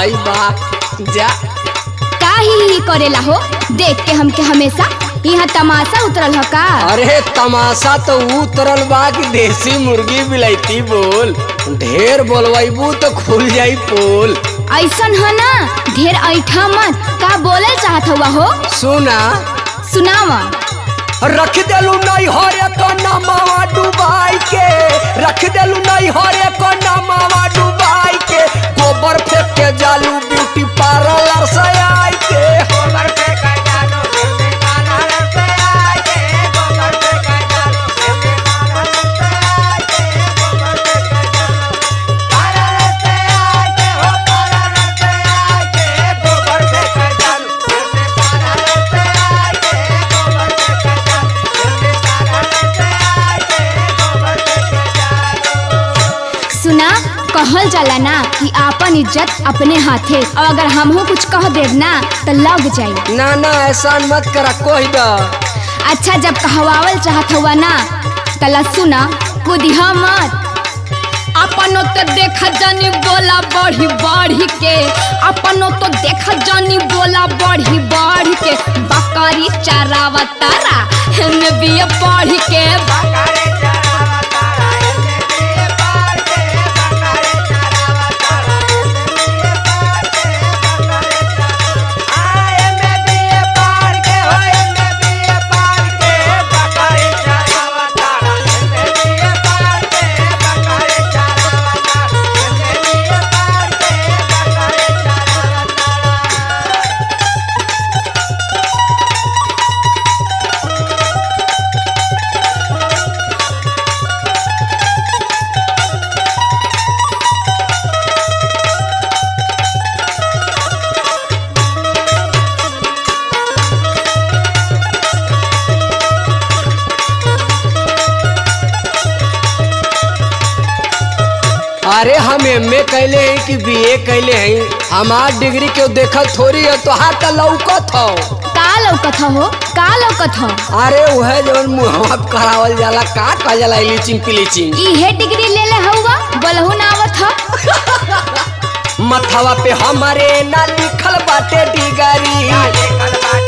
भाई बा जा का ही ही करेला हो देख के हमके हमेशा यहाँ तमाशा उतरल ह का अरे तमाशा तो उतरल बा कि देसी मुर्गी बिलैती बोल ढेर बोलवाइबू तो खुल जाई पोल ऐसन है ना ढेर ऐठा मत का बोले चाहत हुआ हो सुना सुनावा रख देलू नहीं हरे कन्ना मावा डुबाई के रख देलू नहीं हरे कन्ना मावा डुबाई के गोबर फेंक के जालू ब्यूटी पार्लर से आई के सुना कहल जाला ना कि आपन इज्जत अपने हाथे और अगर हमहू कुछ कह देब ना तो लग जाई ना ना ऐसा मत करा कोई दा अच्छा जब कहवावल चाहत हुआ ना तला सुना कुदिहा मत अपनो तो देखा जानी बोला बढ़ी बढ़ी के अपनो तो देखा जानी बोला बढ़ी बढ़ी के बकरी चरावा तारा हेने भी बढ़ी के अरे हम एम ए कैले हैं कि बी ए कैले हैं हमार डिग्री के देखल थोड़ी है तो हाथ लौकत हो का लौकत हो का लौकत हो अरे वह जवन मुहवा पे करावल जाला का कहल जाला लीचिंग पिलीचिंग इहे डिग्री ले ले हवा बोलहु ना आवत ह मथवा पे हमारे ना लिखल बाटे डिगरी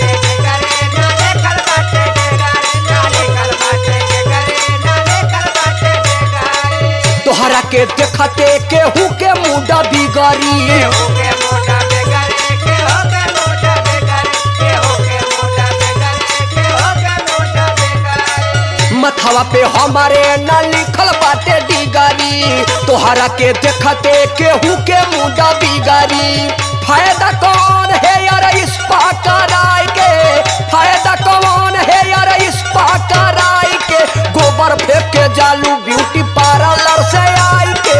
तोहरा के देखते केहू के मुडा बिगड़ी मथवा पे हमारे ना लिखल बाटे डिगरी तोहरा के देखते केहू के मुडा बिगड़ी फायदा कौन है यार इस कराई के फायदा कौन है यार इस कराई के गोबर फेंक के जालू ब्यूटी पार्लर से आई के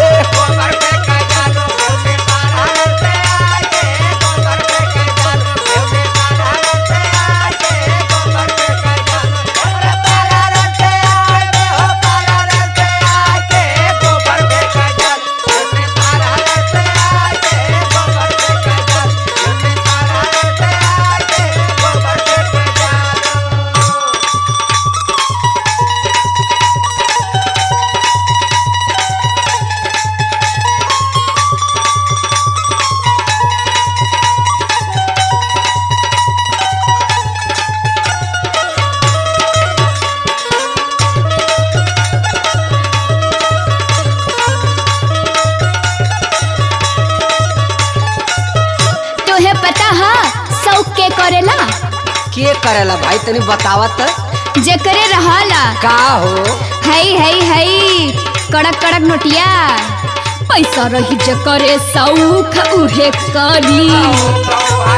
तोहे पता है शौक के करेला के करेला भाई तनी बतावत जेकरे रहाला का हो हई हई हई कड़क कड़क नोटिया पैसा रही जकरे सौख उहे करी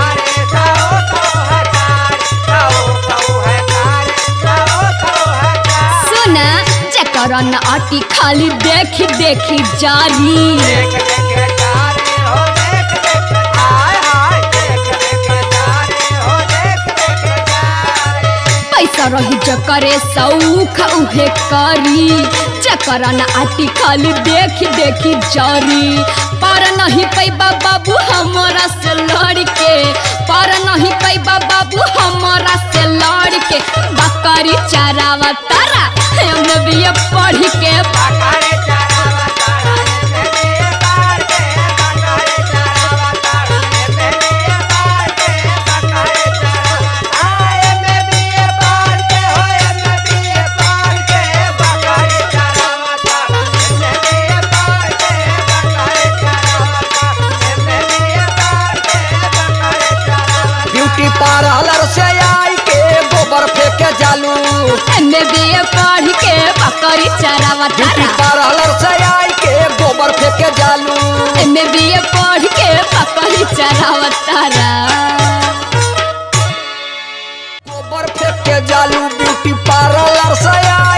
सुना जकर न अटी खाली देखी देखी जारी पैसा रही जकरे सौख उहे करी जकर न आटी खाली देखी देखी जारी पर नहीं पैबा बाबू हमारा से लड़ के पर नहीं पैबा बाबू हमारा से लड़ के बकरी चरावा तारा हम भी पढ़ के ब्यूटी पार्लर से आई के गोबर फेंके जालू एमे बीए पढ़ के बकरी चरावा ब्यूटी तारा पार्लर से आई के गोबर फेंके जालू एमे बीए पढ़ के बकरी चरावा तारा गोबर फेंके जालू ब्यूटी पार्लर से आई